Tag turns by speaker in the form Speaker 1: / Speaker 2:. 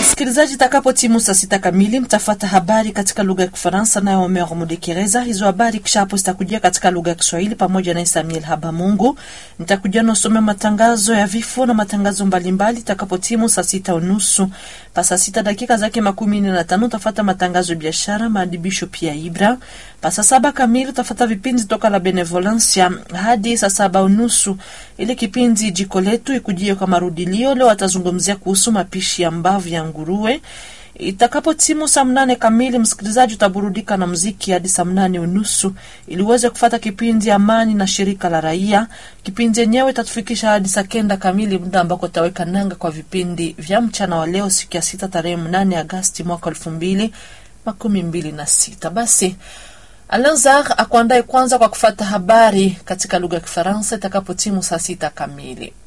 Speaker 1: Msikilizaji, itakapo timu saa sita kamili mtafata habari katika lugha ya Kifaransa nayo Omer Mudekereza. Hizo habari kisha hapo zitakujia katika lugha ya Kiswahili pamoja na Samuel Habamungu. Nitakuja nasomea matangazo ya vifo na matangazo mbalimbali itakapo timu saa sita unusu pa saa sita dakika zake makumi nne na tano utafata matangazo ya biashara, maadibisho pia Ibra. Pa saa saba kamili utafata vipindi toka la Benevolencia hadi saa saba unusu ili kipindi jiko letu ikujie kwa marudilio. Leo atazungumzia kuhusu mapishi ya mbavu ya nguruwe. Itakapo timu saa mnane kamili, msikilizaji, utaburudika na mziki hadi saa mnane unusu ili uweze kufata kipindi Amani na shirika la raia. Kipindi yenyewe itatufikisha hadi saa kenda kamili, muda ambako utaweka nanga kwa vipindi vya mchana wa leo, siku ya sita tarehe mnane Agasti mwaka elfu mbili makumi mbili na sita. Basi Alanzar akuandae kwanza kwa kufata habari katika lugha ya Kifaransa itakapo timu saa sita kamili.